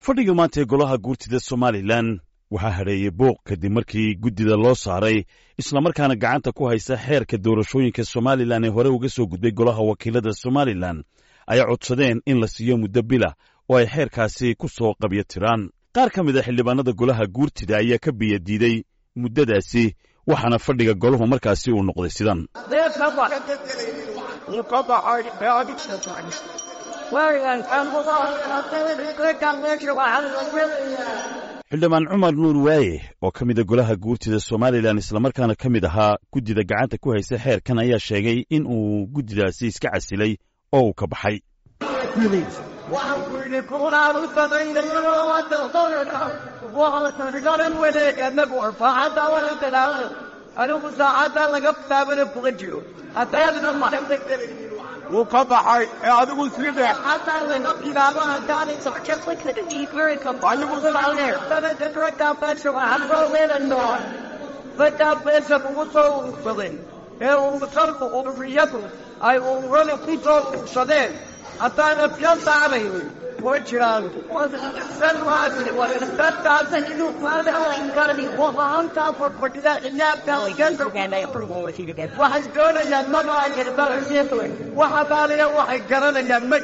fadhiga maanta ee golaha guurtida somalilan waxaa hadheeyey booq kadib markii guddida loo saaray islamarkaana gacanta ku haysa xeerka doorashooyinka somalilan ee hore uga soo gudbay golaha wakiilada somalilan ay codsadeen in la siiyo muddo bila oo ay xeerkaasi ku soo qabyo tiraan qaar ka mid a xildhibaanada golaha guurtida ayaa ka biya diiday muddadaasi waxaana fadhiga golahu markaasi uu noqday sidan xildhibaan cumar nuur waaye oo ka mida golaha guurtida somalilan islamarkaana ka mid ahaa guddida gacanta ku haysa xeerkan ayaa sheegay in uu guddidaasi iska casilay oo uu ka baxay wuu ka baxay ee adigu side ee umutarku ururiyadu ay ururada ku soo ursadeen haddaana fiyo saaraynin way jiraan waxay doonayaan waxadaaliya waxay garanayaan ma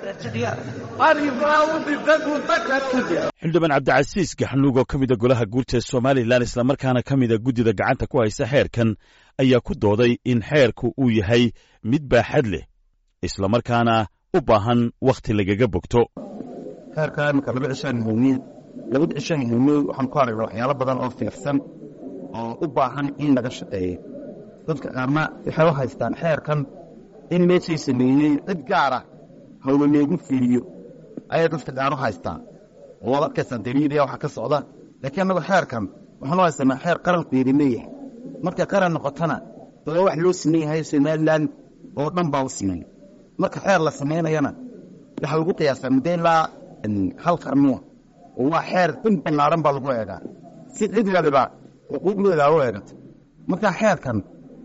xildhibaan cabdicasiis gaxnuug oo ka mida golaha guurta somalilan islamarkaana ka mida guddida gacanta ku haysa xeerkan ayaa ku dooday in xeerku uu yahay mid baaxad leh islamarkaana u baahan wakhti lagaga bogto xeerka iminka laba cishaan muhiimiin laba cishaan muhiimiin waxaan ku aragnaa waxyaalo badan oo fiirsan oo u baahan in laga shaqeeyo dadka qaarna waxay u haystaan xeerkan in meeshay sameeyey cid gaara hawla leegu fiiriyo ayay dadka qaar u haystaan oo waad arkaysaa daliiliya waxa ka socda laakiin annagu xeerkan waxaan u haysanaa xeer qarankeedi leeyahay markay qaran noqotona daba wax loo siman yahay somalilan oo dhan baa u siman marka xeer la samaynayana waxaa ugu qiyaasaa muddo ilaa hal qarnuwa oo waa xeer in ballaaran baa lagu eegaa si cid waliba xuquuqdooda u eegato marka xeerkan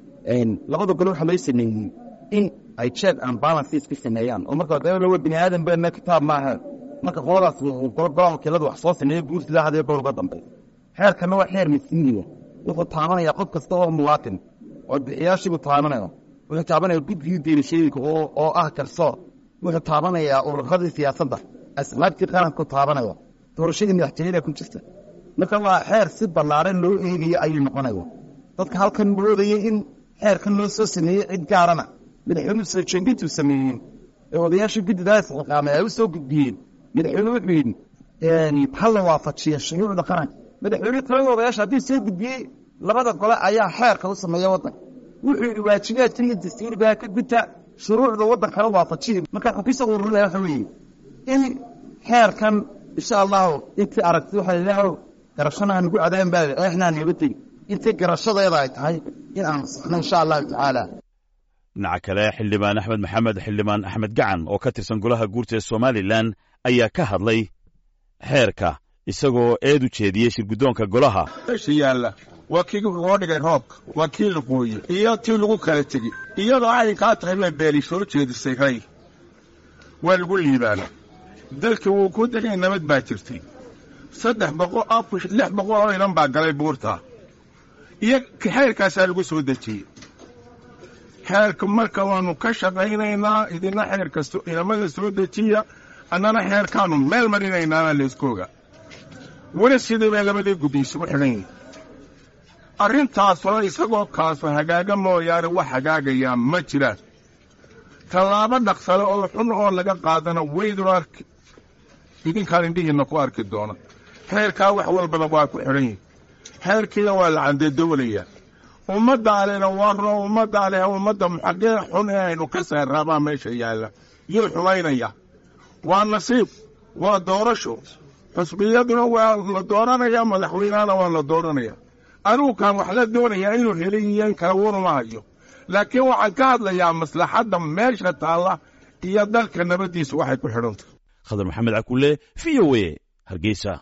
labada gole waxaa loo sameeyey in ay check and balances ka sameeyaan oo marka dawla bini aadan bana kitaab maaha marka qoladaas golaha wakiilada wax soo sameeya guurtida hadee gowlga dambe xeerkanna waa xeer masiiniya wuxuu taabanaya qof kasta oo muwaatin oo bixiyaashiibu taabanaya wuxuu taabanaya guddigii doorashooyinka oo ah garsoor wuxuu taabanayaa ururadii siyaasadda asbaabtii qaranku taabanaya doorashadii madaxtooyada ku jirta marka waa xeer si ballaaran loo eegayo ayuu noqonaya dadka halkan moodaya in xeerkan loo soo sameeyey cid gaarana madaxweynuhu soo jeedintuu sameeyeen ee odayaasha guddidaas xiqaamay ay u soo gudbiyeen madaxweyne wuxuu yidhi hala waafajiya shuruucda qaranka madaxweyne talada odayaasha haddii soo gudbiyey labada gole ayaa xeerka u sameeya waddanka wuxuu yidhi waajibaadka iyo dastuurigaa ka gudta shuruucda waddankana waafajiya marka xukisa ururada waxa weeye in xeerkan insha allahu intii aragti waxa ilaahow garashana aan ugu cadaaban baa eexnaan naga tegi intii garashadeeda ay tahay in aan saxno insha allahu tacaala dhinaca kale xildhibaan axmed maxamed xildhibaan axmed gacan oo ka tirsan golaha guurta ee somalilan ayaa ka hadlay xeerka isagoo eed u jeediyey shirguddoonka golaha meesha yaalla waa kii loo dhigay roobka waa kii la qooyey iyo tii lagu kala tegi iyadoo arrinkaa tahay baa beeli soo jeedisay ray waa lagu liibaana dalkii wuu ku degay nabad baa jirtay saddex boqol afar lix boqol oo inan baa galay buurta iyo xeerkaasaa lagu soo dejiyey xeerka marka waannu ka shaqaynaynaa idina xeerka inamada soo dejiya annana xeerkaannu meel marinaynaana layskooga weli sidii bay labadii guddi isugu xidhan yihin arrintaasoo isagoo kaaso hagaaga mooyaane wax hagaagayaa ma jiraan tallaabo dhaqsale oo xun oo laga qaadana waydun arki idinkaan indhihiinna ku arki doona xeerkaa wax walbaba waa ku xidhan yihin xeerkiina waa la candeedowlayaa ummaddaalena warno ummaddaale ummadda muxaqee xun ee aynu ka saarraabaa meesha yaalla yuu xumaynaya waa nasiib waa doorasho xusbiyaduna waa la dooranaya madaxweynahana waa la dooranaya anugu kaan wax la doonayaa inuu helay iyo in kala waruma hayo laakiin waxaan ka hadlayaa maslaxadda meesha taalla iyo dalka nabaddiisa waxay ku xidhantah khadar maxamed cakulle v o e hargeysa